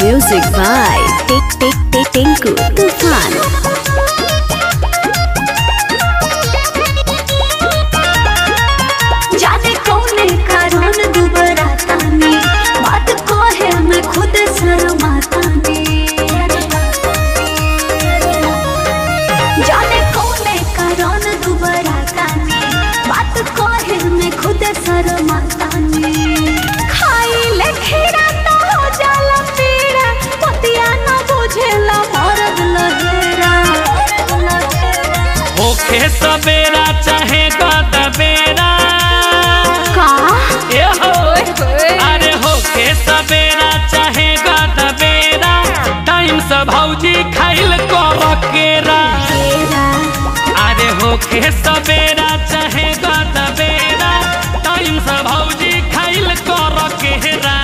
Music by Tik Tik Tik Tinku Tufan. जाने कौने कारण दुबरा तानी बात कहे मैं खुद शर्मातानी जाने कौने कारण दुबरा तानी बात कहे मैं खुद शर्मातानी खाई ले खीरा तो हो जाला पीड़ा पतिया ना बुझेला मरद लहेरा होखे सवेरा चाहे गदबेरा का ए हो अरे होखे सवेरा चाहे गदबेरा टाइम से भौजी खाइल कर केरा अरे होखे सवेरा चाहे गदबेरा टाइम से भौजी खाइल कर केरा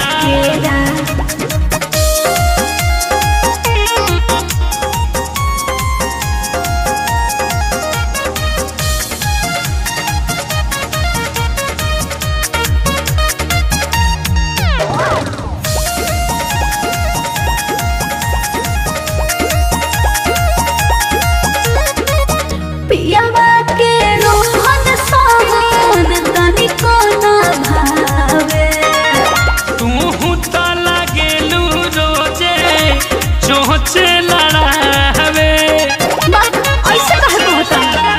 पियावा के रोहन सोहन तनिको ना भावे तू तो लगेलू रोजे चोचे लड़ावे बात ऐसे कहे कहता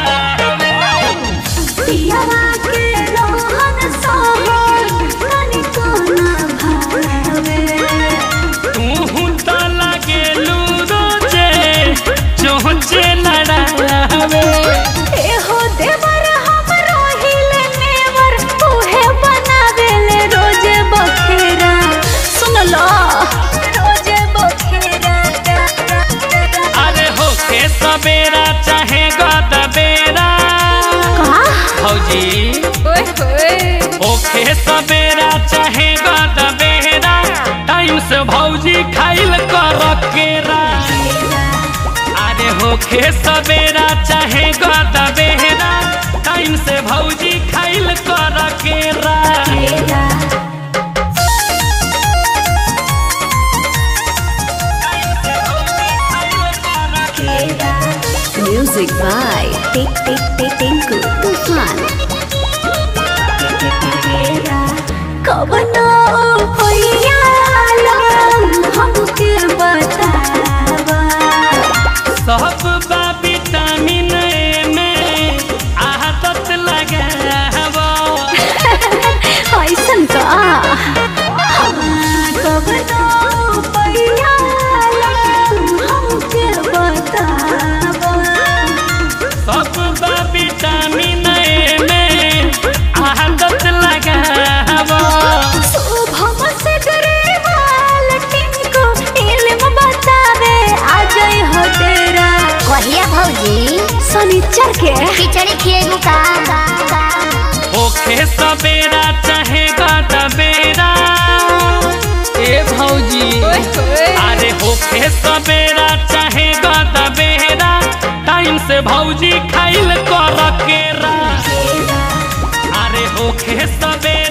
पियावा के रोहन सोहन तनिको ना भावे तू तो लगेलू रोजे चोचे लड़ावे एहो देवर हम रोहिले नेवर उहे बनावेले रोजे बखेरा सुन लो रोजे बखेरा अरे होके सवेरा चाहे गदबेरा भौजी होके सवेरा चाहे गदबेरा टाइम से भौजी खाइल कर केरा अरे होके सवेरा चाहे गदबेरा टाइम से भौजी खाइल कर केरा Music by Tik Tik Tik Tinku Tufan. कवनो होइया हमके बतावा सब बा विटामिन ए में आदत लगावा ऐसन का कवनो होइया हमके बतावा सब बा विटामिन ए में आदत लगावा शुभम से डरेवाल टिंको इल्म बतावे आ जाई हो तेरा कहिया भौजी शनिचर के खिचड़ी खिएगू का होखे सवेरा चाहे गदबेरा ए भौजी अरे होखे सवेरा चाहे गदबेरा टाइम से भौजी खाइल कर केरा अरे होखे सवेरा